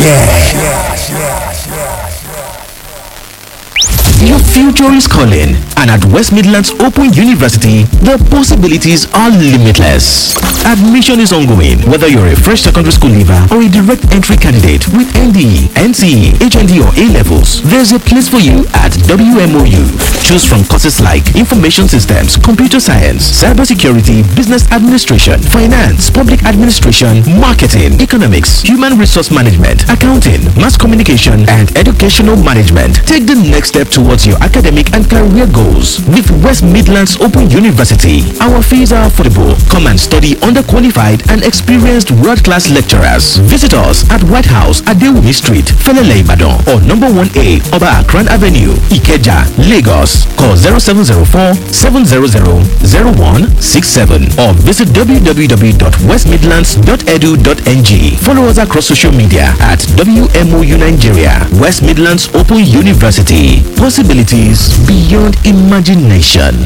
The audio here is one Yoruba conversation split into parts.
Your future is calling, and at West Midlands Open University, the possibilities are limitless. Admission is ongoing, whether you're a fresh secondary school leaver or a direct entry candidate with NDE, NCE, HND, or A levels. There's a place for you at WMOU. Choose from courses like Information Systems, Computer Science, Cybersecurity, Business Administration, Finance, Public Administration, Marketing, Economics, Human Resource Management, Accounting, Mass Communication, and Educational Management. Take the next step towards your academic and career goals with West Midlands Open University. Our fees are affordable. Come and study under qualified and experienced world-class lecturers. Visit us at White House at Dewumi Street, Felele Ibadan, or number 1A Oba Akran Avenue, Ikeja, Lagos. Call 0704 700 0167 or visit www.westmidlands.edu.ng. Follow us across social media at WMOU Nigeria, West Midlands Open University. Possibilities beyond imagination.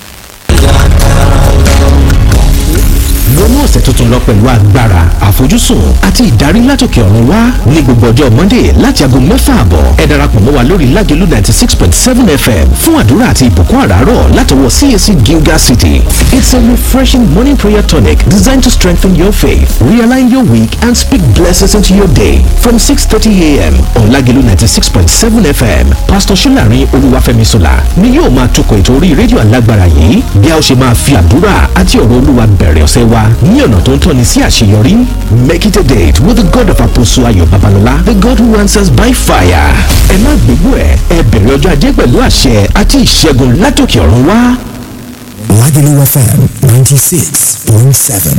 wọnú ọ̀sẹ̀ tuntun lọ pẹ̀lú agbára àfojúsùn àti ìdarí látòkè ọ̀run wá ní gbogbo ọjọ́ monday láti aago mẹ́fà àbọ̀ ẹ darapọ̀ mọ́ wa lórí lágẹ̀lú ninety six point seven fm fún àdúrà àti ìbùkún àràárọ̀ látọwọ́ cac gilgal city it's a refreshing morning prayer tonic designed to strengthen your faith realign your week and speak blessings into your day from six thirty a.m. on lágẹ̀lú ninety six point seven fm pastor solarin olúwàfẹ́misola ni yóò máa tukọ̀ ètò orí rédíò alágbára yìí bí a ó ṣe máa fi àdúrà àti ọ̀rọ̀ olúwa bẹ̀rẹ̀ ọ̀sẹ̀ wa ní ọ̀nà tó ń tọ́ni sí àṣeyọrí. Make it a date with the God of Apostle Ayo Babalola, the God who answers by fire. Ẹ má gbégbó ẹ̀, ẹ bẹ̀rẹ̀ ọjọ́ ajé pẹ̀lú àṣẹ àti ìṣẹ́gun látòkè ọ̀run wá. Lagelu FM 96.7.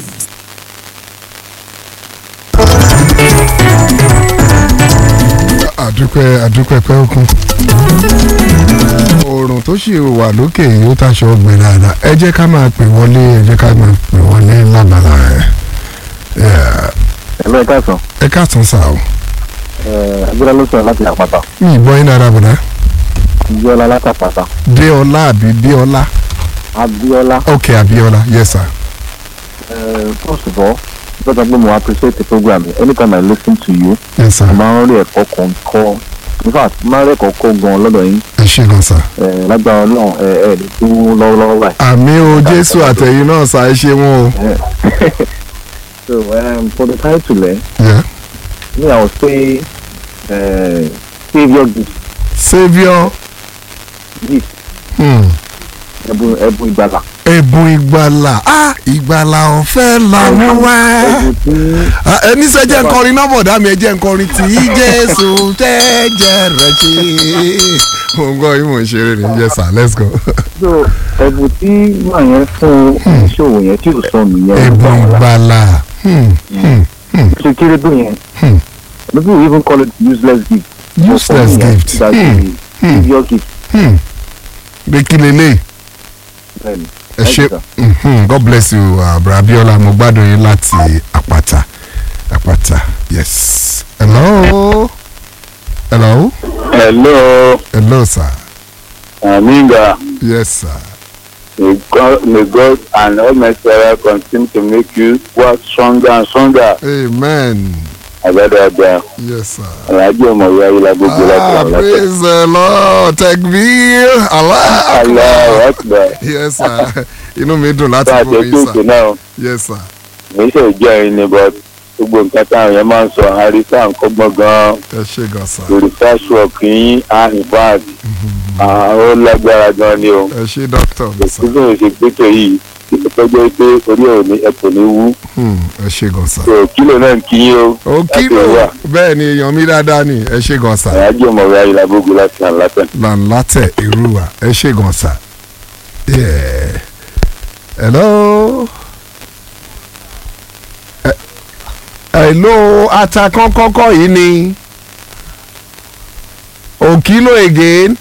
àdúpẹ́ àdúpẹ́ pẹ́ òkun. oòrùn tó sì wà lókè yìí ó tàṣọ ọgbìn dáadáa ẹ jẹ́ ká máa pè wọlé ẹ jẹ́ ká máa pè wọlé lábala rẹ̀. ẹ̀lọ́ ẹ̀ka sàn ẹ káàtún sá o. agbára ló sọ̀rọ̀ láti àpáta mi ìbọn yín dára bùnà. abiola látàpáta déọlá àbí déọlá. abiola ok abiola yes sir. first of all lọ́dọ̀ pé mo appreciate the program anytime I listen to you yes sir. mo máa ń rí ẹ̀kọ́ kan kọ́ in fact mo máa ń rí ẹ̀kọ́ kọ́ gan lọ́dọ̀ yín ẹ ṣe gan sir. Eh, lágbára ọlọ́run ẹ ẹ lè tún lọ́wọ́lọ́wọ́ báyìí. àmì o jésù àtẹ̀yìn náà sá ẹ ṣe wọn o. so um, for the title ẹ Yeah. me I would say uh, saviour gift saviour gift hmm. ẹ̀bùn ẹ̀bùn ìgbàlà. ẹ̀bùn ìgbàlà ah ìgbàlà ọ̀fẹ́ làwọn wá. ẹ̀bùn tí Ah, ẹni sẹ jẹ́ nkọrin náà bọ̀dá mi ẹ jẹ́ nkọrin tí jésù tẹ́jẹ̀ rẹ̀ ṣe. mo ń gbọ́ yín mò ń ṣeré ni yes sir let's go. so ẹ̀bùn tí màá yẹn fún ìṣòwò yẹn tí ò sọnù yẹn ẹ̀bùn ìgbàlà hmm, hmm, ṣe kéré tó yẹn Hmm. people will even call it useless gift. useless gift that hmm, is saviour gift. hmm. pé kí lélẹ̀ bẹ́ẹ̀ni ẹ ṣe mhm, god bless you uh, bra abiola mo gbádùn yín láti àpáta àpáta yes hello hello Hello, hello sir Aminga. yes sir May God, may God and Almighty Allah continue to make you work stronger and stronger. amen Àgbàdàgbà, yes sir. Alhaji Ọmọwé Ayílá gbogbo láti Ah, ọ̀la. praise the Lord. Tekbir. Allah. Allahu Akbar. Yes, sir. Inú mi dùn láti Bá a gbọ́ ṣe yín, kúùkù sir. náà, Yes, sir. mi ṣe jẹ́ ẹyin ni but gbogbo nǹkan táwọn yẹn máa ń sọ àrísà nǹkan gbọ́n gan-an. Ẹ ṣe gan, sir. The research work yín á in fact, ah, ó lágbára gan ni o. Ẹ ṣe doctor mi, sir. Ìgbésẹ̀ ṣe gbẹ́tọ̀ yìí, ìtọ́jú pé orí ẹ̀ ò ní ẹ̀ kò ní wú. Hmm, Ẹ ṣe gan, sir. So kílò náà ń kí yín o. Ó Láti kílò. wà. Bẹ́ẹ̀ ni èèyàn mi dáadáa ni. Ẹ ṣe gan, sir. Alhaji Ọmọwé Ayílá gbogbo láti ọ̀la tẹ̀. Lànlátẹ̀ Irúwà. Ẹ ṣe gan, sir. Yeah. Hello. Eh, Hello, atakan kọ́kọ́ yìí ni. Òkìlò again.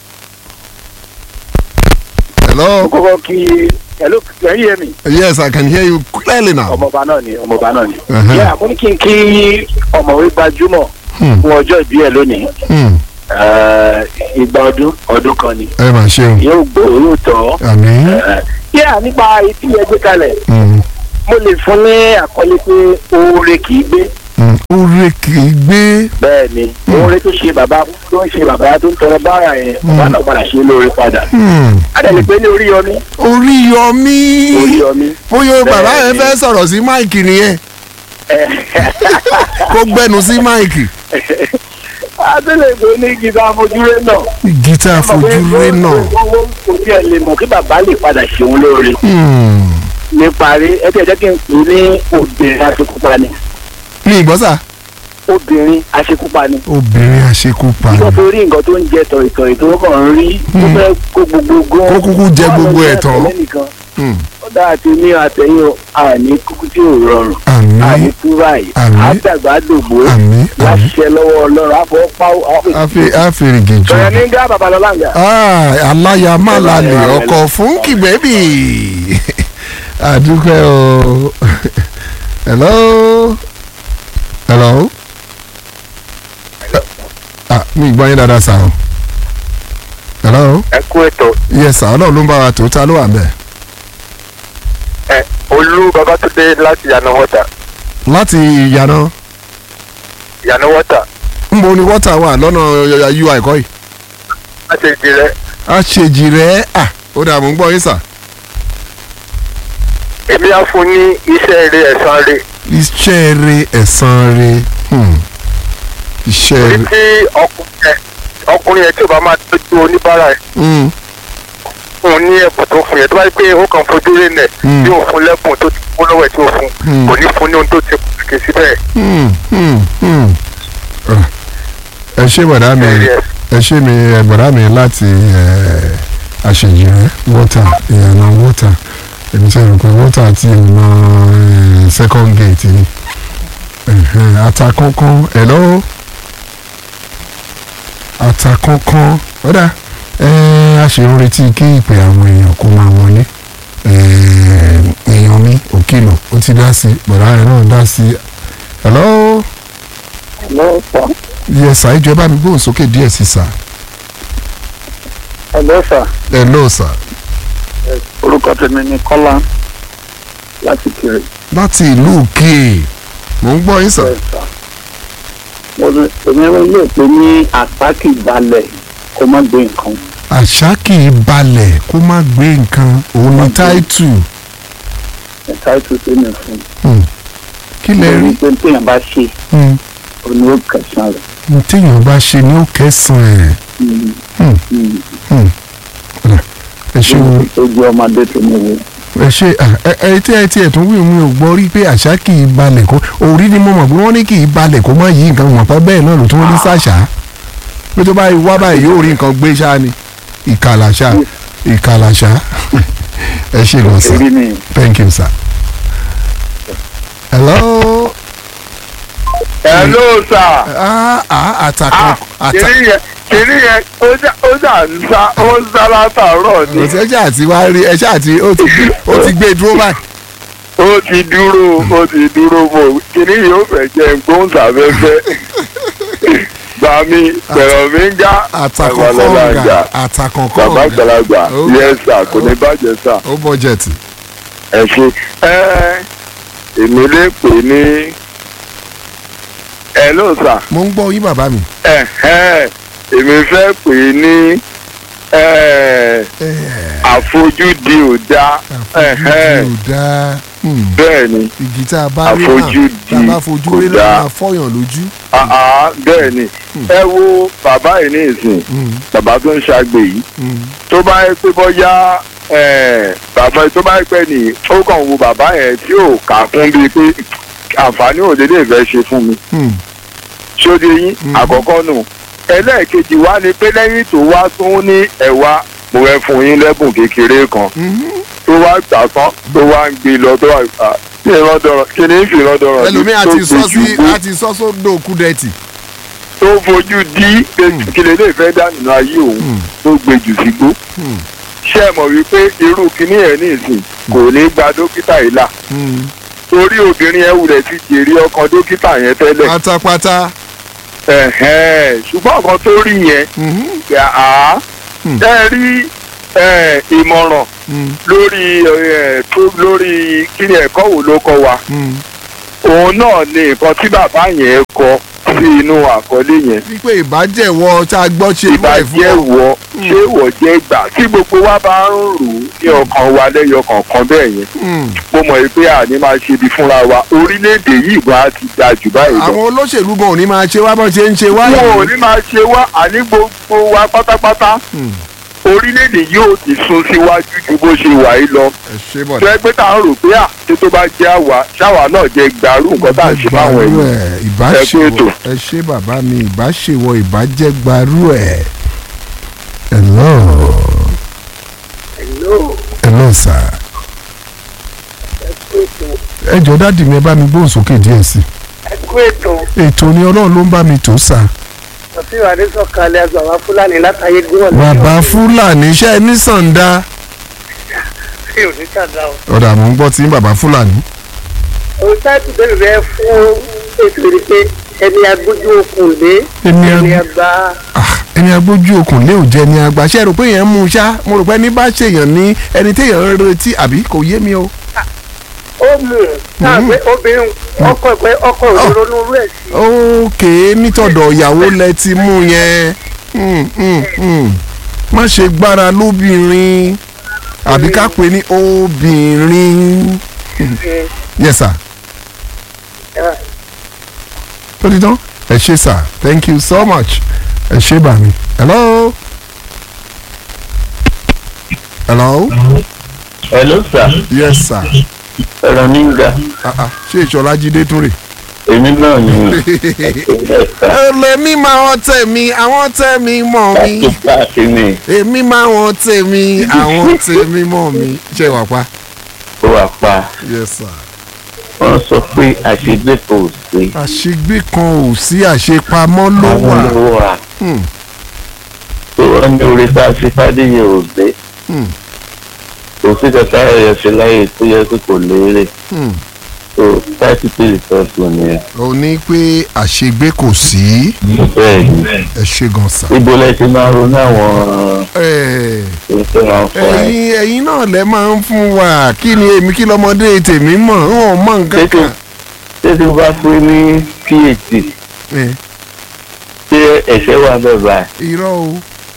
Hello. kọ́kọ́ kí ẹ̀ló ẹ̀yìn yẹn mi Yes, I can hear you clearly now. ọmọọba náà ni ọmọọba náà ni. Uh-huh. yà mo ní kí n kí ọ̀mọ̀wé gbajúmọ̀ Hmm. fún ọjọ́ ìbí ẹ̀ lónìí Hmm. Eh, igba ọdún ọdún kan ni Ẹ máa ṣeun. yóò gbó yóò tọ́. Àmín. yà nípa etí ẹ gbé kalẹ̀ Hmm. mo lè fún ní àkọlé pé oore kì í gbé Mm, oore kì í gbé bẹ́ẹ̀ ni oore tó ṣe bàbá tó ń ṣe bàbá tó ń tọrọ bára yẹn bàbá náà padà ṣe lóore padà. Hmm, adẹ́ni pé ní orí yọmí orí yọmí orí yọmí. bóyá bàbá yẹn Bẹ́ẹ̀ni. fẹ́ sọ̀rọ̀ sí máìkì nìyẹn kó gbẹnu sí máìkì adẹ́lẹ̀ pé ní gíga afojúre náà. gítà fojúre náà owó kò tiẹ̀ lè mọ̀ kí bàbá lè padà ṣeun lóore. Hmm, níparí ẹ tẹ̀ jẹ́ kí n pè ní obìnrin aṣekúpani ní ìgbọ́sà obìnrin aṣekúpani. obìnrin àṣekúpa wọ́n fi rí nǹkan tó ń jẹ tọ̀ìtọ̀ì tó kàn ń rí ó fẹ́ kó gbogbo gan. Kó kúkú jẹ gbogbo ẹ̀ tán. Hmm, ó dáa ti ní àtẹ̀yìn o, àní kúkú tí ò rọrùn àmín àní túbà yìí Àmín. àdàgbà dògbò àmín àmín láṣẹ lọ́wọ́ ọlọ́run àfọwọ́pá àfi àfèrègè jọ sọ̀rọ̀ ní gá babalọ́lá ń gà. Ah, aláya má lálẹ́ ọkọ̀ fún kìgbẹ́bì àdúpẹ́ o hello hello ah mi gbọ́ yín dáadáa sá o hello ẹ kú ètò yes sá ọlọ́run ló ń bá wa tó ta ló wà bẹ́ẹ̀ ẹ olú babatunde láti yànnà wọ́tà láti ìyànà yànnà wọ́tà nbo ni wọ́tà wà lọ́nà ui kọ́ yìí láti ìdílé àṣejì rẹ̀ ah ó dà mú gbọ́ yín sà èmi á fún ní iṣẹ́ eré ẹ̀sán rẹ̀ iṣẹ́ rẹ̀ ẹ̀san rẹ̀ hmm. iṣẹ́ torí rẹ̀ tí ọkùnrin yẹn ọkùnrin yẹn tí ò bá máa tọ́jú oníbàárà ẹ̀ hmm. fún un ní ẹ̀bùn tó fún yẹn tó bá yẹ pé ó kàn fojú rẹ̀ nẹ̀ Mm. tí ò fún lẹ́bùn tó ti kó lọ́wọ́ ẹ̀ tí ò fún Mm. kò ní fún ní ohun tó ti kè síbẹ̀ Hmm, hmm, hmm. Ah, ẹ ṣé bọ̀dá mi Yes. ẹ ṣé mi ẹ bọ̀dá mi láti ẹ, àṣejìrẹ́ wọ́tà ìyànà wọ́tà èmi ṣe rò pé wọ́tà àti ìyànà ẹ, second gate ni Ẹ̀hẹ̀n, Àtàkọ́kọ́ hello Àtàkọ́kọ́ ọ̀dà ẹ, a ṣe ń retí kí ìpè àwọn èèyàn kó máa wọlé ẹ, èèyàn mi òkìlọ̀ ó ti dá sí bọ̀dá rẹ̀ náà dá sí hello hello sir yes sir ìjọba bá mi gbóhùn sókè díẹ̀ sí sir hello sir hello sir orúkọ tèmi ni kọ́lá láti kiri. láti ìlú òkè mò ń gbọ́ yín sir èmi lè pè ní àtàkì balẹ̀ kó má gbé nǹkan. àṣà kì í balẹ̀ kó má gbé nǹkan òun ni táìtù ẹ̀ka ètò tó ní fún Hmm. kí lẹ rí un. pé téèyàn bá ṣe Hmm. òní ó kẹsàn rẹ̀. ní téèyàn bá ṣe ní ó kẹsàn-án ẹ̀ Hmm. Ọ̀dà, ẹ ṣe wo ojú ọmọdé tó ní wo. ẹ ṣe à, ẹ ẹ tí ẹ tí ẹ tún wí mi ò gbọ́ rí pé àṣà kì í balẹ̀ kó orí ni mo mọ̀ pé wọ́n ní kì í balẹ̀ kó má yí nǹkan wọ̀n pẹ́ bẹ́ẹ̀ náà ló tún rí sàṣà pé tó bá wá báyìí yóò rí nǹkan gbé ṣáá ni ìkàlàṣà ìkàlàṣà ẹ ṣe lọ sir èrí ni thank you sir. hello hello sir. ah ah àtàkùn àtàkùn kìnìún yẹn kìnìún yẹn ó jà ó jà ń sá ó ń sá látàárọ̀ ni ọ̀sẹ̀ ṣáà ti wá rí ẹ ṣáà ti ó ti gbé ó ti gbé dúró báyìí. ó ti dúró ó ti dúró bò kìnìún yìí ó fẹ́ jẹ́ gbóhùnsáfẹ́fẹ́ gbà mí pẹ̀rọ mi ń já àtàkùn àgbàlagbà ń kọ̀ọ̀gà já àtàkùn bàbá kọ̀ọ̀gà àgbàlagbà Ó- yẹ sà kò ní bàjẹ́ sà ó bọ́jẹ̀tì. ẹ ṣe ẹ èmi lè pè ní ẹ ló sà mo ń gbọ́ yín bàbá mi. ẹ ẹ èmi fẹ́ pè ní ẹ àfojúdi ò dá ẹ ẹ àfojúdi ò dáa Hmm. bẹ́ẹ̀ ni igi tá a bá rí náà Àfojúdi tá a bá fojú kò rí dáa. náà máa fọyàn lójú. àá bẹ́ẹ̀ ni ẹ wo bàbá yìí ní ìsìn Hmm. bàbá tó ń ṣàgbè yìí Hmm. tó bá yẹ pé bọ́yá ẹ̀, bàbá tó bá yẹ pé ní ó kàn wo bàbá yẹn tí ò kà fún bíi pé àǹfààní ò dédé fẹ́ ṣe fún mi Hmm. ṣóde yín àkọ́kọ́ nù ẹlẹ́ẹ̀kejì wá ni pé lẹ́yìn tó wá tún ní ẹ̀wá mo fẹ́ fún yín lẹ́bùn kékeré kan Mhm. tó wá gbà tán tó wá ń gbé lọ tó wá à, kí ni ìrandọ̀rọ̀ kí ni ìfìrandọ̀rọ̀ ẹlòmíì tó àti sọ sí gbójú gbó àti sọ sódò kúdẹ̀tì. tó fojú dí pé kí lè lè fẹ́ dá nínú ayé òun tó gbé jù sígbó Hmm. ṣé ẹ mọ̀ wípé irú kinní ẹ̀ ní ìsìn kò ní gba dókítà yìí là Hmm. torí obìnrin ẹ̀ wulẹ̀ ti jèrè ọkàn dókítà yẹn tẹ́lẹ̀ pátápátá. ẹ̀hẹ́n, ṣùgbọ́n ọkàn tó rí yẹn Mhm. yà á Hmm. ẹ rí ẹ, ìmọ̀ràn Hmm. lórí ẹ, tó lórí kíni ẹ̀kọ́ wo ló kọ́ wa Hmm. òun náà ni nǹkan tí bàbá yẹn kọ sí inú àkọlé yẹn wípé ìbàjẹ́wọ́ tá a gbọ́ ṣe irú ẹ̀ fún ìbàjẹ́ ọ. wọ ṣé wọ jẹ́ ìgbà tí gbogbo wa bá ń rò ó ní ọkàn wa lẹ́yọ kọ̀ọ̀kan bẹ́ẹ̀ yẹn Hmm. mo mọ̀ pé àní máa ṣe ibi fúnra wa orílẹ̀-èdè yìí wá ti da jù báyìí lọ. àwọn olóṣèlú gan ò ní máa ṣe wá bọ́n ṣe ń ṣe wá wọn ò yìí. ní máa ṣe wá àní gbogbo wa pátápátá Hmm. orílẹ̀-èdè yóò ti sún síwájú ju bó ṣe wà yìí lọ ẹ ṣe tó bọ̀dá. ẹ pé tá à ń rò pé à ṣé tó bá jẹ́ àwa ṣáwa náà jẹ́ gbàrú nǹkan tá à ń ṣe fáwọn Gbarú èèyàn ẹ̀, Ẹ kú ìbáṣewọ̀ ètò. ẹ ṣe bàbá mi ìbáṣewọ̀ ìbájẹ́ gbarú ẹ̀. hello hello sir. ẹ jọ dáàdì mi ẹ bá mi gbóhùn sókè díẹ̀ sí ẹ kú ètò i. ètò ni ọlọ́run ló ń bá mi tò sà. ọtí ìwádìí sọ̀kalẹ̀ àgbàwá fúlàní látàyè gúnwọ̀n bàbá fúlàní iṣẹ́ ní sànńdá. sí òní kàdá o. ọ̀dà mò ń gbọ́ tí bàbá fúlàní. òun táìpù bẹ́ẹ̀ rẹ fún ètò ìrìn pé ẹni agbójú okùn lé Ẹni ag- ẹni àgbà Ah, ẹni agbójú okùn lé ò jẹ ni àgbà ṣe rò pé èèyàn ń mú un ṣá mo rò pé ẹni bá ṣèyàn ní ẹni téèyàn ń retí àbí kò yé mi o. ó mú un náà pé obìnrin ọkọ ìpẹ́ ọkọ òdòdó ní orú ẹ̀ sí. ókè nítọ̀dọ̀ ìyàwó lẹ ti mú yẹn Hmm, hmm, hmm. má ṣe gbára lóbìnrin àbí ká pè ní obìnrin. yes sir tó ti tán ẹ ṣe sir thank you so much ẹ ṣe bà mí hello hello hello sir yes sir ẹ̀rọ mi ń ga ah ah ṣé ìṣọlá jíde tún rè. èmi náà ni ẹlẹ́mí máa wọ́n tẹ̀ mí àwọn tẹ̀ mí mọ̀ mí láti pàṣẹ ni èmi máa wọ́n tẹ̀ mí àwọn tẹ̀ mí mọ̀ mí ṣe wà pa. ó wà pa yes sir. wọ́n sọ pé àṣegbè kò sí àṣegbé kan ò sí àṣepamọ́ ló wà. àwọn ló wà Hmm, tó wọ́n ní orí tá a fi fádéyẹ ò gbé hmm, kò sí kankan ẹ̀yẹ fi láyè tó yẹ kó kò léèrè hmm. tó táìtì pèlè tọ́sù nìyẹn ó ní pé àṣegbé kò sí bẹ́ẹ̀ ni ẹ ṣe gan sa. ibo lẹ ti máa ronú àwọn Ẹ, tó ń fẹ́ wọn fún ẹ ẹ̀yin ẹ̀yin náà lẹ máa ń fún wa kí ni èmi kí lọmọdé tèmi mọ̀ ń wọ̀n mọ̀ nǹkan tètè kan. tètè bá fún ní phd Ẹ, ṣé ẹ̀ṣẹ̀ wà bẹ́ẹ̀ báyìí irọ́ o.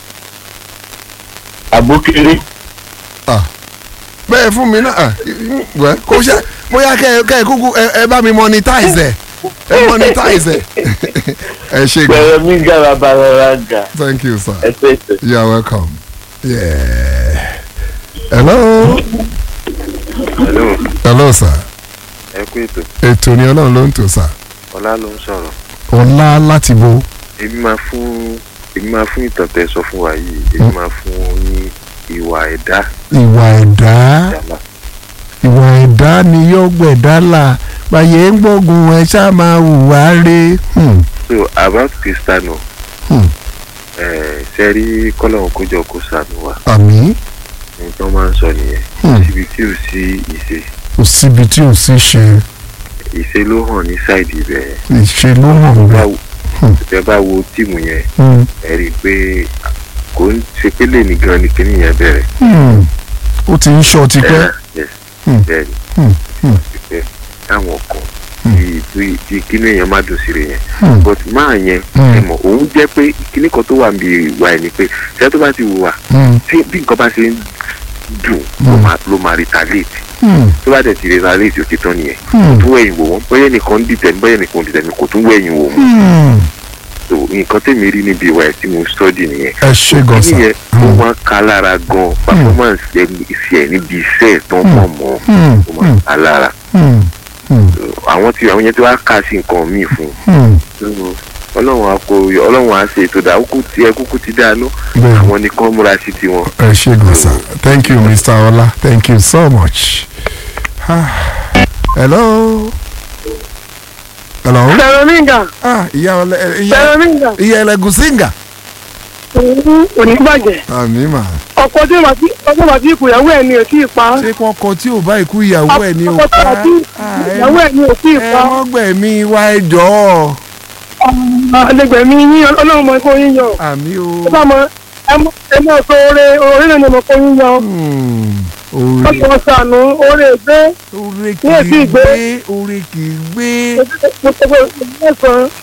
àbókéré bẹ́ẹ̀ fún mi náà wẹ́ kó ṣe bóyá kẹ́ ẹ kẹ́ ẹ kúkú ẹ ẹ bá mi monetize ẹ ẹ monetize ẹ ẹ ṣe gan pẹ̀lú mi gàrà bàrà gà thank you sir ẹ tètè. you are welcome yeah. hello hello hello sir ẹ kú ètò ètò ni ọlọ́run ló ń tò sir ọlá ló ń sọ̀rọ̀ ọlá láti bo èmi máa fún èmi máa fún ìtàn tẹ́ sọ fún wa yìí èmi máa fún ní ìwà ẹ̀dá ìwà ẹ̀dá ìjàlá ìwà ẹ̀dá ni yóò gbẹ̀dá là báyé ń gbógun ẹ ṣá máa hùwà re Hmm, so about Cristiano hmm. ẹ ṣe rí kọ́lọ́hún kójọ kó sànù wa àmì ohun tó máa ń sọ nìyẹn Hmm. síbi tí ò sí ìṣe kò síbi tí ò sí ṣe ìṣe ló hàn ní sáìdì ibẹ̀ yẹn ìṣe ló hàn Bá bẹ́ẹ̀. wo- tẹ́ bá wo tíìmù yẹn Hmm. ẹ rí i pé kò ń ṣe pé lè ní gan ni kíní yẹn bẹ̀rẹ̀ Hmm. ó ti ń ṣọ́ tipẹ́. Ẹ, yes, Hmm. bẹ́ẹ̀ ni Hmm. Hmm. pípẹ́ táwọn kan bíi bíi bíi kíní yẹn má dùn sí rẹ̀ yẹn Hmm. but máa yẹn Hmm. ẹ mọ̀ òun jẹ́ pé kíní kan tó wà níbi ìwà ẹ̀ ni pé ṣé tó bá ti wùwà Hmm. tí bí nǹkan bá ṣe ń dùn ló Hmm. máa ló máa retaliate Hmm. tó bá dẹ̀ ti retaliate ó ti tán nìyẹn Hmm. tó wẹ̀yìn wò wọ́n bóyá nìkan ń dìtẹ̀ ní bóyá nìkan ń dìtẹ̀ ní kò tún wẹ̀yìn wò wọ́n Hmm. so nǹkan tèmi rí níbi ìwà ẹ̀ tí mo study nìyẹn ẹ ṣe gan sa. kíní yẹn ó Hmm. máa ń ka lára gan performance ẹ̀ ẹ̀ níbi iṣẹ́ ẹ̀ tán mọ̀ mọ́ Hmm. ó máa ń ka lára Hmm. Hmm. àwọn tí àwọn yẹn tí wàá kà sí nǹkan míì fún Hmm. un ọlọ́run á kó ọlọ́run á ṣe ètò ìdá kúkú tí ẹ kúkú ti dáná Bẹ́ẹ̀ni. àwọn nìkan múra sí tiwọn. ẹ ṣe gan sa. thank you mr ọlá thank you so much. Ah. hello. hello. sẹ̀rọ̀míǹgà ah ìyá ọlẹ ìyá sẹ̀rọ̀míǹgà ìyá ẹlẹgùsíngà. onígbàjẹ́ àmì mà. ọkọ tí màá tí ọkọ màá tí ìkùyàwó ẹ̀ ni ò tí ì pa ṣé kí wọ́n kọ tí ò bá ikú ìyàwó ẹ̀ ní ọkọ tí òkú màá tí ìkùyàwó ẹ̀ ni ò tí ì ẹ pa wọ́n gbẹ̀mí wa ẹ jọ̀ọ́. ẹlẹgbẹ̀mí yín ọlọ́run mọ kó yín yọ àmì o. ẹ bá mọ ẹ mọ ẹ mọ sọ oore oore náà ni mo kó yín yọ Hmm. oore ọkọ̀ sànù oore gbé oore Ní èsì kì í ìgbé. gbé oore kì í gbé mo tẹ́gbẹ́ mẹ́sàn-án